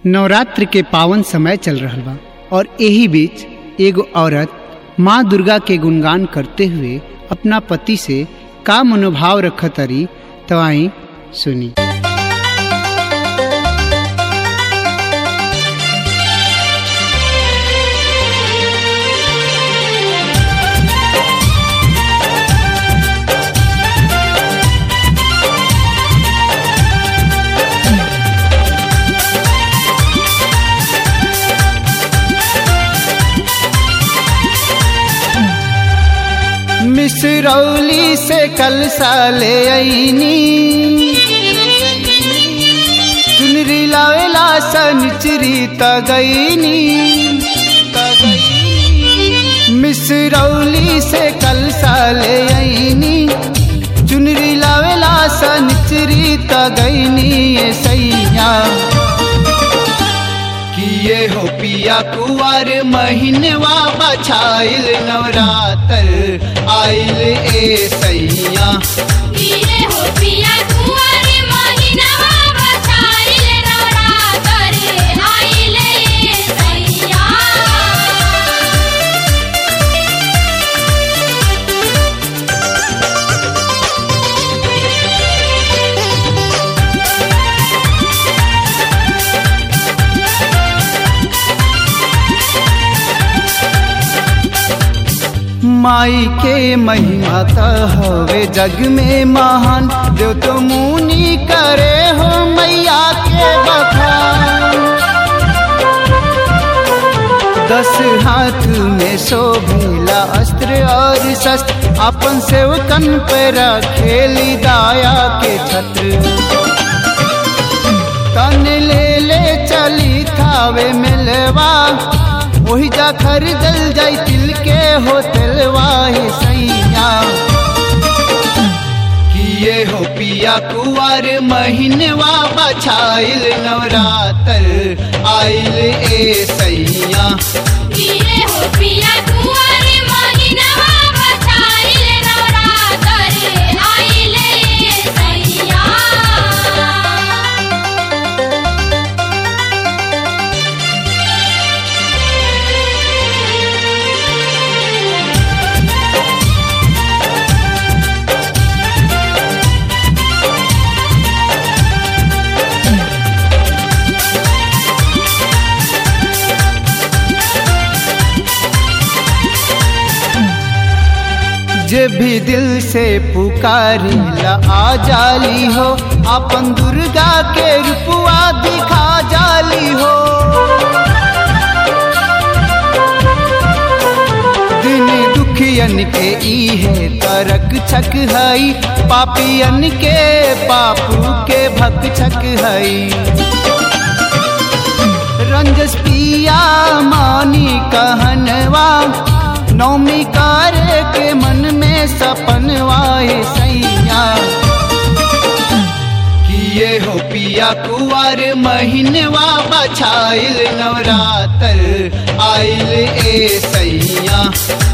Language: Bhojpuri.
नवरात्र के पावन समय चल रहल बा और यही बीच एगो औरत माँ दुर्गा के गुणगान करते हुए अपना पति से का मनोभाव रखतरी तो आई सुनी मिसरौली से कल साले आईनी चुनरी लावेला सनचरी तगईनी मिसरौली से कल साले आईनी चुनरी लावेला सनचरी तगईनी ये सैया किए हो पिया कुआर महीनवा बछाइल नवरात्र आइल ए सैया किए हो पिया कुंवर महिनवा बछाइल नवरात्र आइले सैया माई के महिमा त हवे जग में महान जो तो मुनि करे हो मैया के बखान दस हाथ में शोभिला अस्त्र और शस्त्र अपन सेवकन पे रखेली दाया के छत्र तन ले ले चली थावे मिलवा वही जा खरीदल जाई तिल के हो तेलवा हे सैया किए हो पिया कुआर महीनवा बछाइल नवरात्र आइल ए सैया किए हो पिया कुंवर महिनवा बछाइल नवरात्र आइले सैया जे भी दिल से पुकारिला आ जाली हो अपन दुर्गा के रूपवा दिखा जाली हो दिन दुखियन के ई है तरक छक हई पापियन के पापू के भक छक हई रंजस पिया मानी कहनवा नौमी कार के मन में सपनवाए सैया किए हो पिया कुआर महीनवा बछाइल नवरात्र आइल ए सैया